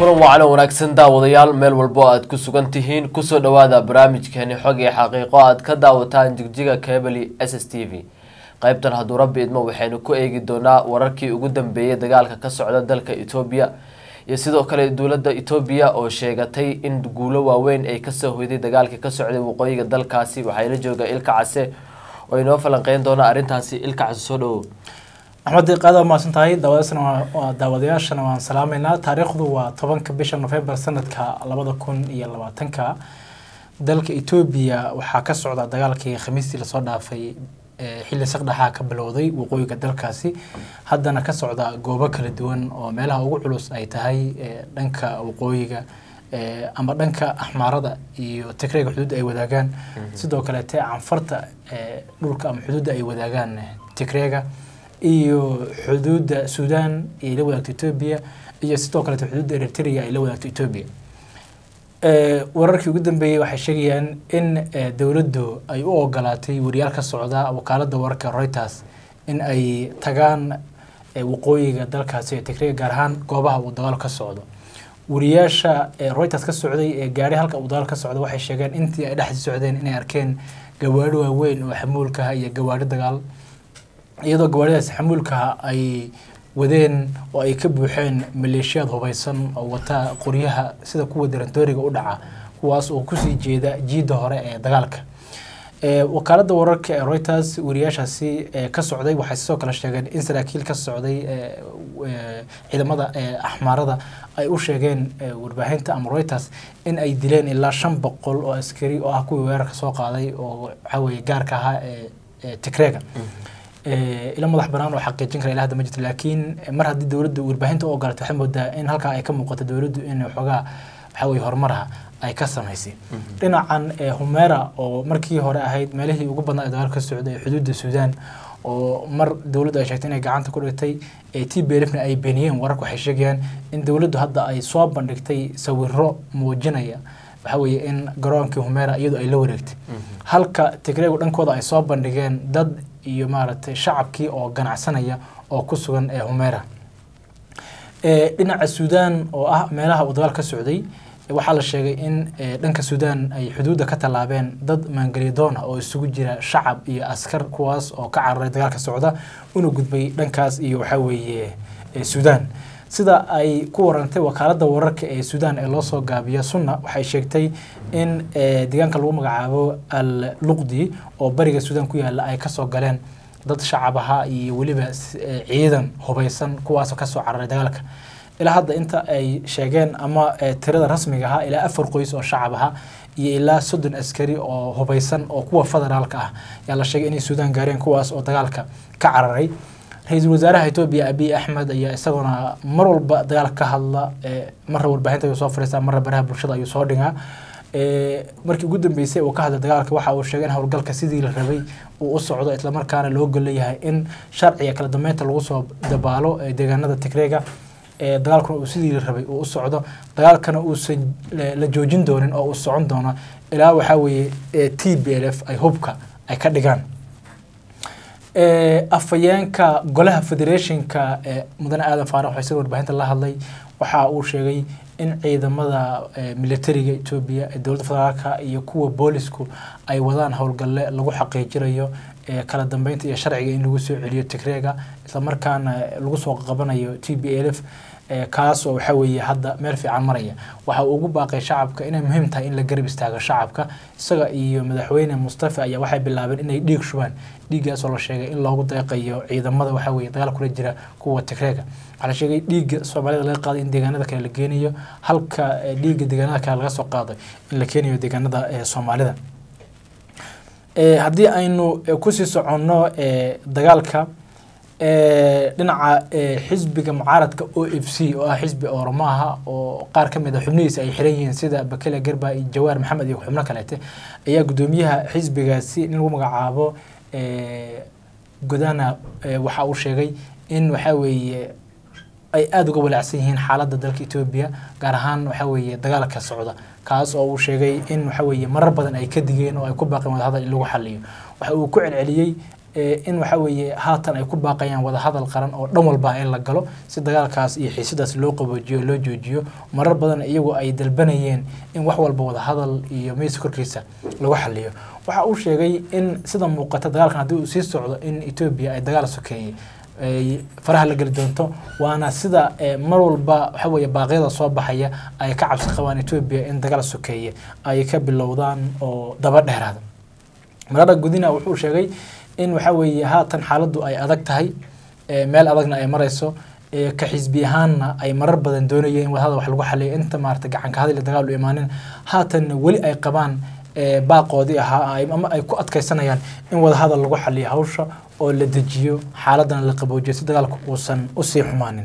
kulan wacan wanaagsan daawadayaal meel walbo aad ku sugan tihiin kusoo dhawaada barnaamijkeeni xog iyo xaqiiqo aad ka daawataan jigjiga kebeli s s t v qeybtan hadduu rabbi idmo waxaynu ku eegi doonaa wararkii ugu dambeeyay dagaalka ka socda dalka etoobiya iyo sidoo kale dowladda etoobiya oo sheegatay in guulo waaweyn ay kasoo hoyday dagaalkii ka socday waqooyiga dalkaasi waxayla jooga ilka case oo inoo falanqeyn doona arrintaasi ilka case soo dhawow axmed diiqaad waa mahadsan tahay daawadaasna waa daawadayaashana waan salaameynaa taariikhdu waa tobanka bisha nofembar sanadka labada kun iyo labaatanka dalka etoobiya waxaa ka socda dagaalkii khamiistii lasoo dhaafay xilli saqdhaxaa ka bilowday waqooyiga dalkaasi haddana ka socda goobo kala duwan oo meelaha ugu culus ay tahay dhanka waqooyiga ama dhanka axmaarada iyo tigreega xuduudda ay wadaagaan sidoo kaleete canfarta dhulka ama xuduudda ay wadaagaan tigreega iyo xuduudda sudan ay la wadaagto etoobiya iyo sidoo kaleete xuduudda eritrea ay la wadaagto etoobiya wararkii ugu dambeeyey waxay sheegayaan in dowladdu ay u ogolaatay wariyaal ka socda wakaaladda wararka reuters in ay tagaan waqooyiga dalkaasi ee tigreega gaar ahaan goobaha uu dagaal ka socdo wariyaasha reuters ka socday ee gaari halka uu dagaal ka socda waxay sheegeen intii ay dhexdii socdeen inay arkeen gawaadhi waaweyn oo xamuulkaha iyo gawaadhi dagaal iyadoo gawaadhidaas xamuulkaha ay wadeen oo ay ka buuxeen maleeshiyaad hubaysan oo wata qoryaha sida kuwa darandooriga u dhaca kuwaas oo kusii jeeda jiidda hore ee dagaalka wakaaladda wararka ee reuters wariyaashaasi ka socday waxay sidoo kale sheegeen in saraakiil ka socday ciidamada axmaarada ay u sheegeen warbaahinta ama reuters in ay dileen ilaa shan boqol oo askari oo ah kuwii weerarka soo qaaday oo waxaweye gaarka ahaa ee tigreega ila madax banaan oo xaqiijin kara ilaa hadda ma jirto laakiin mar haddii dowladdu warbaahinta u ogolaatay waxay moodaa in halkaa ay ka muuqato dowladdu in waxoogaa waxa weye horumaraha ay ka samaysay dhinacan humera oo markii hore ahayd meelihii ugu badnaa ee dagaalka ka socday xuduudda suudaan oo mar dowladdu ay sheegtay inay gacanta ku dhigtay t b lfna ay beeniyeen wararka waxay sheegayaan in dowladdu hadda ay soo bandhigtay sawiro muujinaya waxa weeye in garoonkii humera iyadu ay la wareegtay halka tigreegu dhankooda ay soo bandhigeen dad iyo maaragtay shacabkii oo ganacsanaya oo ku sugan ee humera dhinaca suudaan oo ah meelaha uu dagaal ka socday waxaa la sheegay in dhanka suudaan ay xuduudda ka tallaabeen dad maangeliyadoon ah oo isugu jira shacab iyo askar kuwaas oo ka cararay dagaalka socda una gudbay dhankaas iyo waxaa weeye suudaan sida ay ku warantay wakaaladda wararka ee suudaan ee loo soo gaabiya sunna waxay sheegtay in deegaanka lagu magacaabo al luqdi oo bariga suudaan ku yaala ay kasoo galeen dad shacab ahaa iyo weliba ciidan hubaysan kuwaasoo kasoo cararay dagaalka ilaa hadda inta ay sheegeen ama tirada rasmiga ahaa ilaa afar qoys oo shacab ahaa iyo ilaa soddon askari oo hubaysan oo kuwa federaalka ah ayaa la sheegay inay suudaan gaareen kuwaas oo dagaalka ka cararay ra-iisul wasaaraha etoobiya abiy axmed ayaa isaguna mar walba dagaalka ka hadla marra warbaahinta ayuu soo fadhiistaa marra baraha bulshada ayuu soo dhigaa markii ugu dambeysay uu ka hadlay dagaalka waxa uu sheegay in howlgalka sidii la rabay uu u socdo islamarkaana loo golleeyahay in sharciga kala dambeynta lagu soo dabaalo deegaanada tigreega dagaalkuna uu sidii la rabay uu u socdo dagaalkana uusan la joojin doonin oo uu socon doono ilaa waxaa weeye t b l f ay hubka ay ka dhigaan afhayeenka golaha federationka mudane aadan faarax isaga warbaahinta la hadlay waxa uu sheegay in ciidamada militariga etoobiya ee dowladda federaalka iyo kuwa boolisku ay wadaan howlgalle lagu xaqiijinayo kala dambeynta iyo sharciga in lagu soo celiyo tigreega islamarkaana lagu soo qabanayo t b l f kaas oo waxa weeye hadda meel fiican maraya waxa uu ugu baaqay shacabka inay muhiim tahay in la garab istaago shacabka isaga iyo madaxweyne mustafa ayaa waxay bilaabeen inay dhiig shubaan dhiiggaas oo la sheegay in loogu deeqayo ciidamada waxa weeye dagaal kula jira kuwa tigreega waxaa la sheegay dhiigga soomaalida laga qaaday in deegaanada kale la geenayo halka dhiigga deegaanada kale laga soo qaaday in la keenayo deegaanada soomaalida haddii aynu kusii soconno dagaalka dhinaca xisbiga mucaaradka o f c oo ah xisbi oromaha oo qaar ka mid a xubnihiisa ay xiran yihiin sida bakele garba iyo jawaar maxamed iyo xubno kaleete ayaa guddoomiyaha xisbigaasi in lagu magacaabo godana waxa uu sheegay in waxa weeye ay aada uga walaacsan yihiin xaaladda dalka etoobiya gaar ahaan waxa weeye dagaalka socda kaas oo uu sheegay in waxa weeye marar badan ay ka digeen oo ay ku baaqeen wadahadal in lagu xaliyo waxa uu ku celceliyey in waxa weeye haatan ay ku baaqayaan wadahadal qaran oo dhan walba in la galo si dagaalkaas iyo xiisadaas loo qaboojiyo loo joojiyo marar badan iyagu ay dalbanayeen in wax walba wadahadal iyo miis korkiisa lagu xaliyo waxa uu sheegay in sida muuqata dagaalkan haddii uu sii socdo in etoobiya ay dagaal sokeeyey ay faraha la geli doonto waana sida mar walba waxa weeye baaqyada soo baxaya ay ka cabsi qabaan etoobiya in dagaal sokeeye ay ka bilowdaan oo daba dheeraada marada gudina wuxuu sheegay in waxa weeye haatan xaaladdu ay adag tahay meel adagna ay marayso ka xisbi ahaanna ay marar badan doonayeen in wadahada wax lagu xaliyo inta maarata gacanka hadal dagaal u imaanin haatanna weli ay qabaan baaqoodii ahaa ama ay ku adkaysanayaan in wadahadal lagu xaliyo hawsha oo la dejiyo xaaladana la qaboojiyo si dagaalku uusan usii xumaanin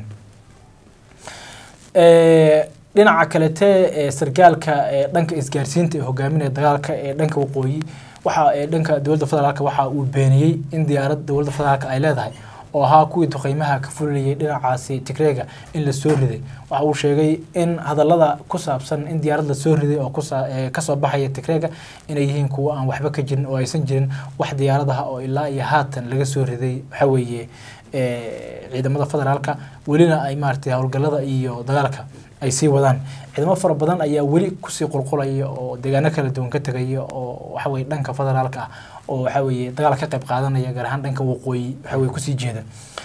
dhinaca kalete sargaalka dhanka isgaarsiinta ee hogaaminaya dagaalka ee dhanka waqooyi waxa dhanka dowladda federaalk waxa uu beeniyey in diyaarad dowladda federaalk ay leedahay oo ahaa kuwii duqeymaha ka fulinayay dhinacaasi tigreega in la soo riday waxa uu sheegay in hadallada ku saabsan in diyaarad la soo riday oo kasoo baxaya tigreega inay yihiin kuwo aan waxba ka jirin oo aysan jirin wax diyaaradaha oo ilaa iyo haatan laga soo riday waxa weeye ciidamada federaalka welina ay maaragtay howlgallada iyo dagaalka ay sii wadaan ciidamo fara badan ayaa weli kusii qulqulaya oo deegaano kala duwan ka tegaya oo waxa weye dhanka federaalka ah oo waxa weeye dagaal ka qayb qaadanaya gaar ahaan dhanka waqooyi waxa weye kusii jeeda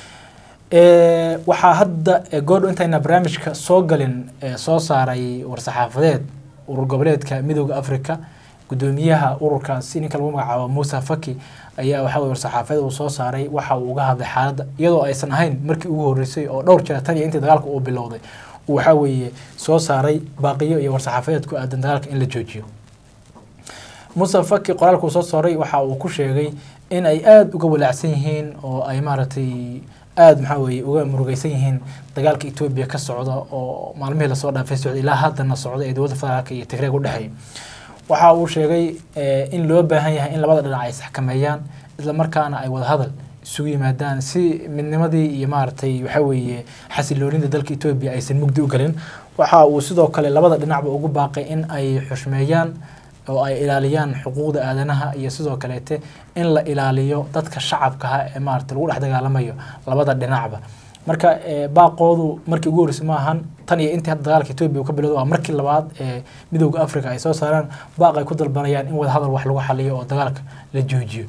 waxaa hadda goordho intayna barnaamijka soo galin soo saaray war-saxaafadeed urur goboleedka midooda africa gudoomiyaha ururkaasi ninka lagu magacaabo muuse faki ayaa waxa weye war-saxaafadeed uu soo saaray waxa uu uga hadlay xaaladda iyadoo aysan ahayn markii ugu horreysay oo dhowr jeer tan iyo intii dagaalka uu bilowday uu waxa weeye soo saaray baaqiyo iyo war-saxaafadeed ku aadan dagaalka in la joojiyo muuse faki qoraalkuu soo saaray waxa uu ku sheegay in ay aada uga walaacsan yihiin oo ay maaragtay aada maxaa weeye uga murugeysan yihiin dagaalka etoobiya ka socda oo maalmihii lasoo dhaafay socda ilaa haddana socda ee dowladda federaalka iyo tigreeg u dhexeeya waxa uu sheegay in loo baahan yahay in labada dhinac ay isxakameeyaan isla markaana ay wadahadal isugu yimaadaan si midnimadii iyo maaragtay waxa weeye xasiloonida dalka etoobiya aysan mugdi u galin waxa uu sidoo kale labada dhinacba ugu baaqay in ay xushmeeyaan oo ay ilaaliyaan xuquuqda aadanaha iyo sidoo kaleete in la ilaaliyo dadka shacabkaha ee maarata lagu dhex dagaalamayo labada dhinacba marka baaqoodu markii ugu horreysay ma ahan tan iyo intii hadda dagaalka etoobiya uu ka bilowda waa markii labaad ee midowda africa ay soo saaraan baaq ay ku dalbanayaan in wadahadal wax lagu xaliyo oo dagaalka la joojiyo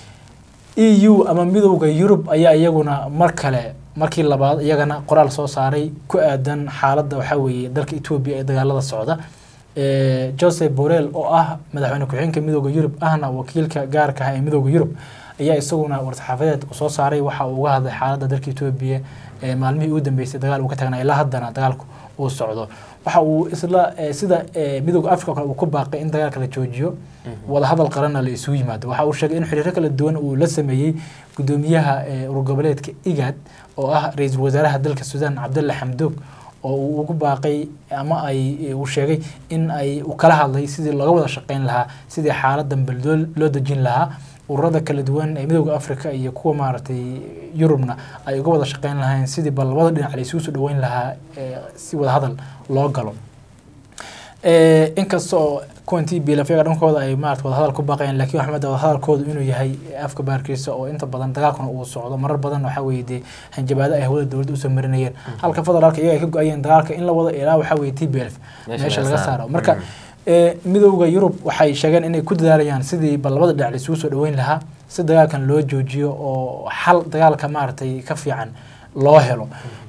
e u ama midowda yurub ayaa iyaguna mar kale markii labaad iyagana qoraal soo saaray ku aadan xaaladda waxaa weeye dalka etoobiya ee dagaalada socda joseph borrell oo ah madaxweyne ku-xigeenka midowda yurub ahna wakiilka gaarka ah ee midowda yurub ayaa isaguna war-saxaafadeed soo saaray waxa uu uga hadlay xaaladda dalka etoobiya ee maalmihii ugu dambeysay dagaal uu ka tagnaa ilaa haddana dagaalku uu socdo waxa uu isla sida midowda africa o kale uu ku baaqay in dagaalka la joojiyo wadahadal qaranna la isugu yimaado waxa uu sheegay in xiriiro kala duwan uu la sameeyey gudoomiyaha urur goboleedka igad oo ah ra-iisul wasaaraha dalka suudaan cabdulla xamdoog oo uu ugu baaqay ama ay uu sheegay in ay uu kala hadlay sidii looga wada shaqeyn lahaa sidii xaaladan bal loo dejin lahaa ururada kala duwan ee midowda africa iyo kuwa maaragtay yurubna ay uga wada shaqeyn lahayn sidii bal labada dhinac la isugu soo dhaweyn lahaa si wada hadal loo galo inkasta oo kuwantii bilafyaga dhankooda ay maarata wadahadal ku baaqayaan lakin waxaa mada wadahadalkoodu inuu yahay afka baarkiisa oo inta badan dagaalkuna uu socdo marar badan waxaa weeye dee hanjabaado ay hawada dowladda usoo marinayeen halka federaalka iyaga ay ka go-ayeen dagaalka in la wada ilaa waxaa weeye t b l meesha laga saaro marka midowda yurub waxay sheegeen inay ku dadaalayaan sidii bal labada dhinac laisugu soo dhaweyn lahaa si dagaalkan loo joojiyo oo xal dagaalka maaragtay ka fiican loo helo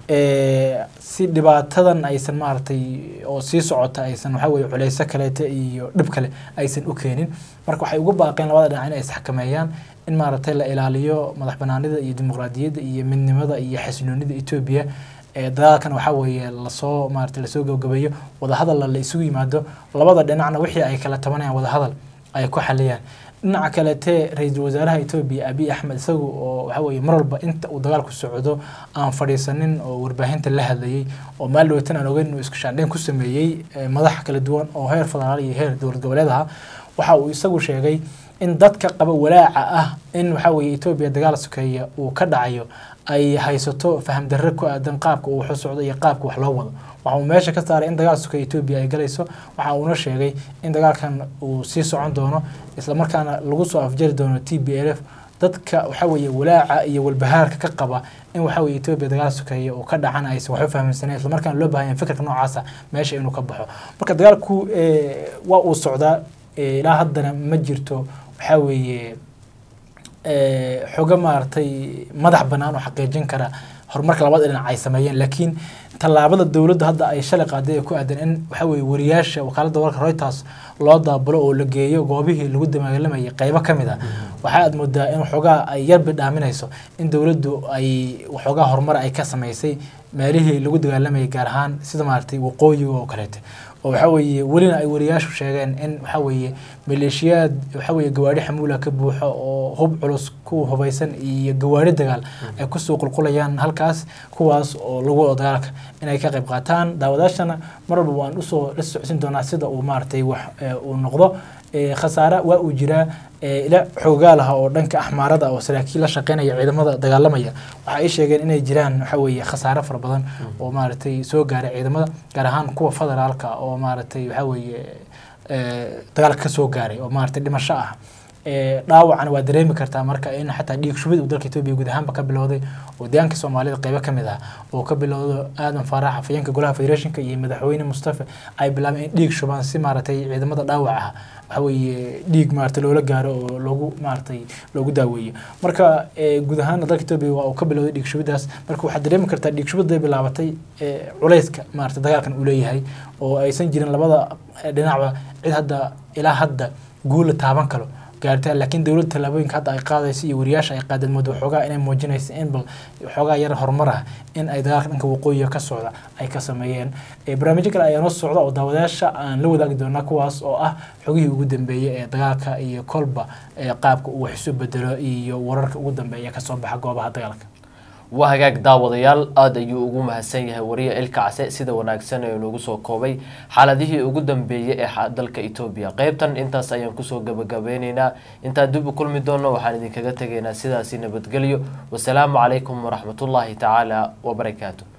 si dhibaatadan aysan maaragtay oo sii socota aysan waxaa weye culeyso kaleete iyo dhib kale aysan u keenin marka waxay ugu baaqeen labada dhinac inay isxakameeyaan in maaragtay la ilaaliyo madax banaanida iyo dimuqraadiyadda iyo midnimada iyo xasiloonida etoobiya dagaalkan waxaa weeye lasoo maarata lasoo gabagabeeyo wadahadalla la isugu yimaado labada dhinacna wixii ay kala tabanayaan wadahadal ay ku xaliyaan dhinaca kalete ra-iisul wasaaraha etoobiya abiy axmed isagu oo waxa weye mar walba inta uu dagaalku socdo aan fadhiisanin oo warbaahinta la hadlayay oo maal dhawatan aan ogeyn inuu isku shaandheyn ku sameeyey madax kala duwan oo heer federaal iyo heer dowlad goboleed aha waxa uu isagu sheegay in dadka qaba walaaca ah in waxa weye etoobiya dagaal sokeeya uu ka dhacayo ay haysato faham darre ku aadan qaabka uu waxu socdo iyo qaabka wax loo wado waxa uu meesha ka saaray in dagaal sokeeya etoobiya ay galayso waxa uuna sheegay in dagaalkan uu sii socon doono islamarkaana lagu soo afjari doono t b l f dadka waxa weeye walaaca iyo walbahaarka ka qaba in waxa weye etoobiya dagaal sokeeye oo ka dhacan aysan waxba fahamsaneen islamarkaana loo baahan yahay fikirka noocaasa meesha inuu ka baxo marka dagaalku waa uu socdaa ilaa haddana ma jirto waxaa weeye xogo maaragtay madax bannaan oo xaqiijin kara horumarka labada dhinac ay sameeyeen laakiin tallaabada dowladda hadda ay shalay qaaday ee ku aadan in waxa weye wariyaasha wakaaladda wararka reuters loo daabulo oo la geeyo goobihii lagu damaalamayay qeybo ka mid a waxa aad moodaa in waxoogaa ay yar bidhaaminayso in dowladdu ay waxoogaa horumar ay ka samaysay meelihii lagu dagaalamayay gaar ahaan sida maaragtay waqooyiga oo kaleete oo waxa weeye welina ay wariyaashu sheegeen in waxa weeye maleeshiyaad waxa weeye gawaadhi xamuula ka buuxo oo hub culus ku hubaysan iyo gawaadhi dagaal ay kusoo qulqulayaan halkaas kuwaas oo lagu wado dagaalka inay ka qayb qaataan daawadaashana mar walba waan usoo la socodsin doonaa sida uu maaragtay wax uu noqdo khasaare waa uu jiraa ila xoogaal ah oo dhanka axmaarada oo saraakiil la shaqeynaya ciidamada dagaalamaya waxa ay sheegeen inay jiraan waxa weeye khasaare fara badan oo maaragtay soo gaaray ciidamada gaar ahaan kuwa federaalka oo maaragtay waxa weeye dagaalka ka soo gaaray oo maaragtay dhimasho ah dhaawacana waa dareemi kartaa marka in xataa dhiig shubid uu dalka etoobiya guud ahaanba ka bilowday oo deegaanka soomaalida qeybo ka mid ah oo ka bilowdo aadan faarax afayeenka golaha federationka iyo madaxweyne mustafa ay bilaabeen in dhiig shubaan si maaragtay ciidamada dhaawac ah waxa weeye dhiig maaragtay loola gaaro oo loogu maaragtay loogu daaweeyo marka guud ahaana dalka etoobiya waa uu ka bilowday dhiig shubidaas marka waxaad dareemi kartaa dhiig shubiday bilaabatay culayska maaragtay dagaalkan uu leeyahay oo aysan jirin labada dhinacba cid hadda ilaa hadda guul la taaban karo gaartaa laakiin dowladda tallaabooyinka hadda ay qaadayso iyo wariyaasha ay qaadeen moodo waxoogaa inay muujinayso in bal waxoogaa yar horumar ah in ay dagaalka dhanka waqooyiga ka socda ay ka sameeyeen barnaamijyo kale ayaa noo socda oo daawadayaasha aan la wadaagi doonaa kuwaas oo ah xogihii ugu dambeeyey ee dagaalka iyo kolba qaabka uu wax isu bedelo iyo wararka ugu dambeeya kasoo baxa goobaha dagaalka waa hagaag daawadayaal aada ayuu ugu mahadsan yahay wariye ilka case sida wanaagsan ee nagu soo koobay xaaladihii ugu dambeeyey ee dalka etoobiya qeybtan intaas ayaan kusoo gabagabeyneynaa intaan dib u kulmi doono waxaan idinkaga tegaynaa sidaasi nabadgelyo wasalaamu calaykum waraxmatullaahi tacaala wabarakaatu